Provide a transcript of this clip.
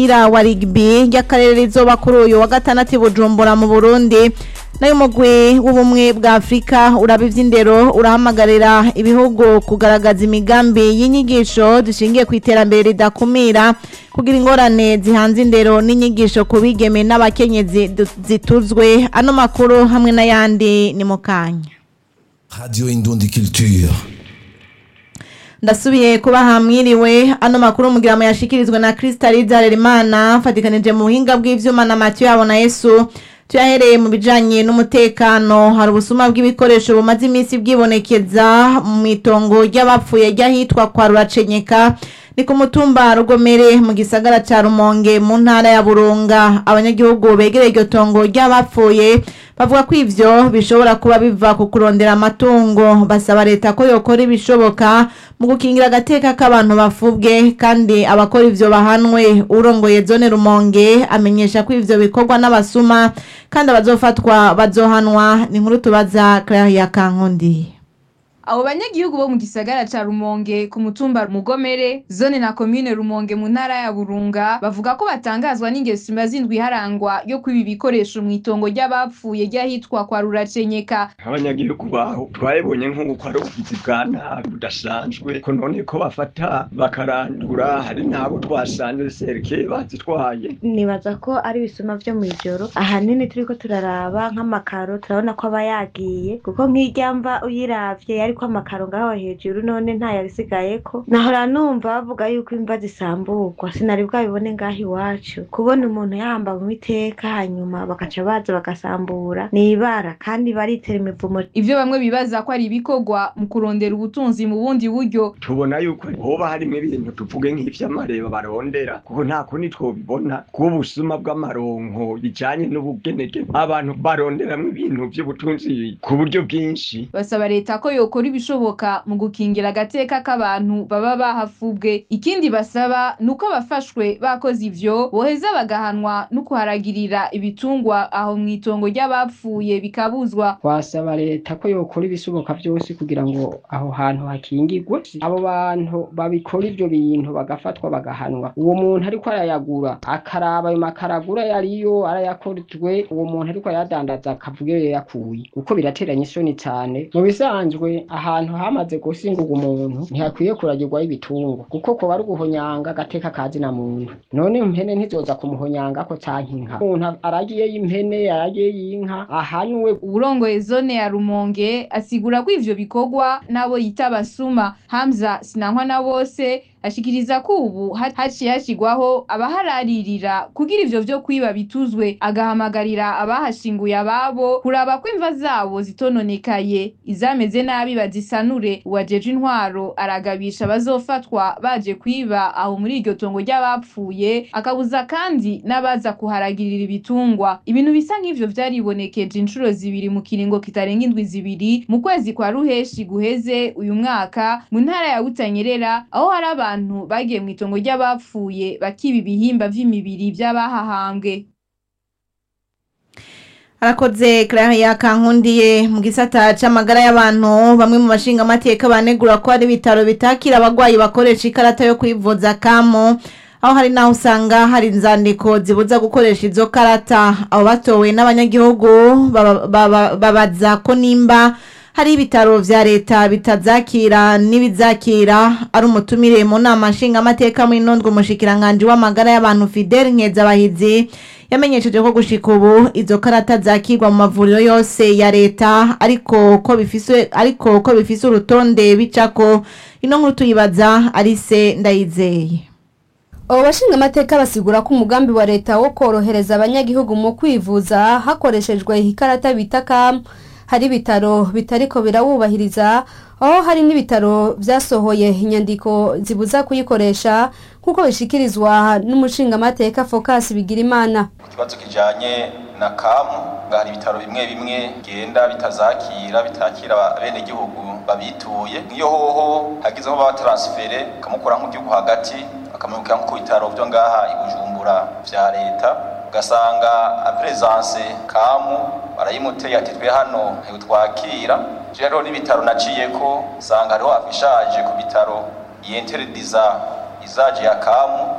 ry'umupira wa rugby ry'akarere rizoba kuri uyu wa gatandatu i bujumbura mu burundi nayo umugwi w'ubumwe bwa afurika uraba ivy'indero urahamagarira ibihugu kugaragaza imigambi y'inyigisho zishingiye ku iterambere ridakumira kugira ingorane zihanze indero n'inyigisho ku bigeme n'abakenyezi du- zituzwe ano makuru hamwe n'ayandi ni mu kanya Radio Indundi Culture. ndasubiye kuba hamwiriwe ano makuru mugira mu yashikirizwe na Crystal Harerimana fatikanije mu buhinga bw'ivyuma na Mathieu yabo na Yesu tuyahereye mu bijanye n'umutekano hari ubusuma bw'ibikoresho bumaze iminsi bwibonekeza mu itongo ry'abapfuye ry'ahitwa kwa Ruracenyeka ni ku mutumba rugomere mu gisagara ca Rumonge mu ntara ya Burunga abanyagihugu begereye iryo tongo ry'abapfuye bavuga ko ivyo bishobora kuba biva ku kurondera amatungo basaba leta ko yokora ibishoboka mu gukingira agateka k'abantu bafubwe kandi abakora ivyo bahanwe urongoye zone Rumonge amenyesha ko ivyo bikorwa n'abasuma kandi abazofatwa bazohanwa ni nkuru tubaza Claire Kankundi Abo banyagihugu bo mu gisagara ca Rumonge ku mutumba Mugomere zone na commune Rumonge mu ntara ya Burunga bavuga ko batangazwa n'ingeso imaze indwi harangwa yo kwiba ibikoresho mu itongo ry'abapfuye ry'ahitwa kwa Ruracenyeka abanyagihugu baho twabibonye nk'uko ari ubugizi bwa nabi budasanzwe ko none ko bafata bakarandura hari n'abo twasanze serike bazitwaye nibaza ko ari ibisuma vyo mw'ijoro ahanini turiko turaraba nk'amakaro turabona ko aba yagiye kuko nk'irya mva uyiravye yariko amakaro ngaho hejuru none ntayabisigayeko nahora numva bavuga yuko imva zisamburwa sinari bwabibone ngaho iwacu kubona umuntu yahambawe iteka hanyuma bagaca baza bagasambura ni ibara kandi baritera imivumo ivyo bamwe bibaza ko ari ibikorwa mu kurondera ubutunzi mu bundi buryo tubona yuko hoba harimwo ibintu tuvuge nk'ivy'amareba barondera kuko nta kundi twobibona bw'ubusuma bw'amaronko bijanye n'ubugenege abantu baronderamwo ibintu vy'ubutunzi ku buryo bwinshi basaba leta ko yokora ibishoboka mu gukingira agateka k'abantu baba bahafubwe ikindi basaba ni uko abafashwe bakoze ivyo boheza bagahanwa no kuharagirira ibitungwa aho mw'itongo ry'abapfuye bikabuzwa twasaba leta ko yokora ibishoboka byose kugira ngo aho hantu hakingirwe abo bantu babikora ivyo bintu bagafatwa bagahanwa uwo muntu ariko arayagura akaraba ayo makaragura yariyo arayakorejwe uwo muntu ariko ayadandaza akavuga iyo yakuye kuko birateranya isoni cane mu bisanzwe ahantu hamaze gusingurwa umuntu ntihakwiye kuragirwaho ibitungwa kuko koba ari uguhonyanga agateka kazi na muntu none impene ntizoza kumuhonyangako canke inka umuntu aragiye y'impene aragiye y'inka ahanwe uburongoye zone ya Rumonge asigura ko ivyo bikorwa n'abo yita abasuma Hamza Sinankwa na bose ashikiriza ko ubu ha- haciye hashigwaho abahararira kugira ivyo vyo kwiba bituzwe agahamagarira abahashinguye ababo kuraba ko imva zabo zitononekaye izameze nabi bazisanure uwajeje intwaro aragabisha abazofatwa baje kwiba aho muri iryo tongo ry'abapfuye akabuza kandi n'abaza kuharagirira ibitungwa ibintu bisa nk'ivyo vyaribonekeje inshuro zibiri mu kiringo kitarenga indwi zibiri mu kwezi kwa ruheshi guheze uyu mwaka mu ntara ya Butanyerera aho hari abantu bagiye mu itongo ry'abapfuye bakiba ibihimba vy'imibiri vy'abahahambwe arakoze Claire Kankundiye mu gisata c'amagara y'abantu bamwe mu bashinga amateka banegura ko hari ibitaro bitakira abagwayi bakoresha ikarata yo kwivuza kamo aho hari naho usanga hari inzandiko zibuza gukoresha izo karata abo batowe n'abanyagihugu baba- baba- babaza ko nimba hari ibitaro vya leta bitazakira n'ibizakira ari umutumire mu nama nshingamateka muri nondwe umushikiranganji w'amagara y'abantu Fidel Nkezabahizi yamenyesheje ko gushika ubu izo karata zakirwa mu mavuriro yose ya leta ariko ko bifise ariko ko bifise urutonde bicako ino nkuru tuyibaza Alice Ndayizeye abo bashingamateka basigura ko umugambi wa leta wo korohereza abanyagihugu mu kwivuza hakoreshejwe ikarata bita kamu hari ibitaro bitariko birawubahiriza aho hari n'ibitaro vyasohoye inyandiko zibuza kuyikoresha nk'uko bishikirizwa n'umushingamateka Focus Bigirimana ikibazo kijanye na kamu nga hari ibitaro bimwe bimwe genda bitazakira bitakira bene gihugu babituye nk'iyo hoho hagizeho baba transfere kamukura nk'igihugu hagati akamurukira nko ku bitaro vyo ngaha i Bujumbura vya leta ugasanga presence kamu barayimuteye ati twe hano ntitwakira rero n'ibitaro naciyeko usanga hariho afishaje ku bitaro yenterediza izaje ya kamu